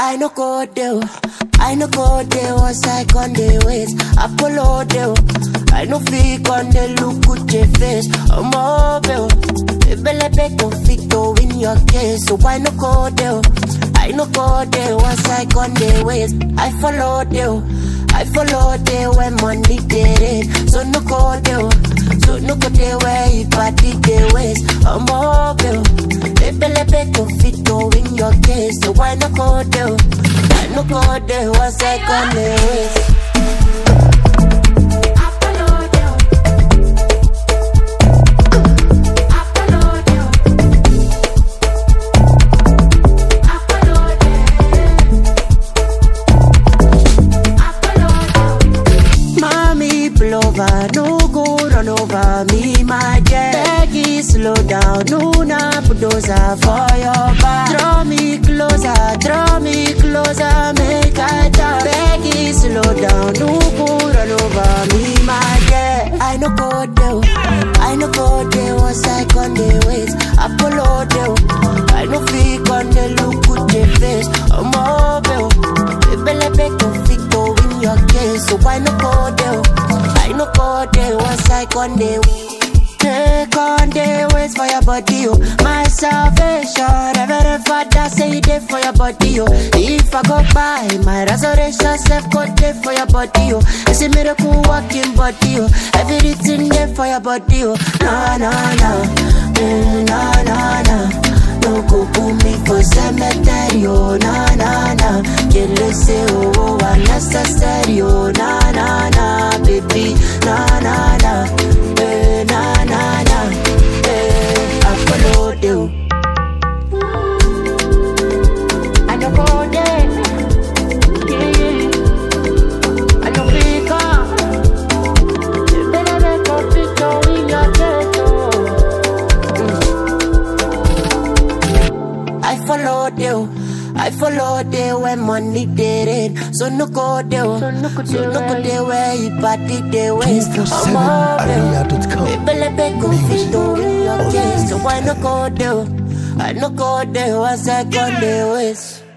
I no go there. I no go there once I con the ways. Apollo there. I no freak on the look with your face. I'm over. Ebele be conflicto in your case. So why no go there? I no go there once I con the ways. I follow there. I follow there when money get it. So no go there. So no go there where you party the ways. I'm over. Ebele be conflicto in your case. So why no go there? I no go there once I con the ways. Mommy pull over, no go run over me, my dear. Peggy, slow down, no na bulldozer for your back. Draw me closer, draw me closer, make I talk. Peggy, slow down, no go run over me, my dear. I no go there, I no go there once I con the ways. Apollo there, I no freak on the look with the face. I'm over, Ebele be conflicto in your case, so why no go there? I no go there once I con the Take on the ways for your body, oh. My salvation, Reverend Father say it there for your body, oh. If I go by, my resurrection self go there for your body, oh. It's a miracle walking body, oh. Everything there for your body, oh. No, no, no, mm, no, no, no. No go put me for cemetery, oh. No, no, no. Kill it, say, oh, oh, unnecessary, oh. No, no, no, baby, no, no, no. Eh, na na na, eh, I follow you. I no go there, yeah, yeah. I no pick up. You better make a picture in your ghetto. Mm. I follow you. I follow there when money did it. So no go there. So no go there where you party the waste. I'm over. Ebele be confito in your case. So why no go there? I no go there once I got the waste.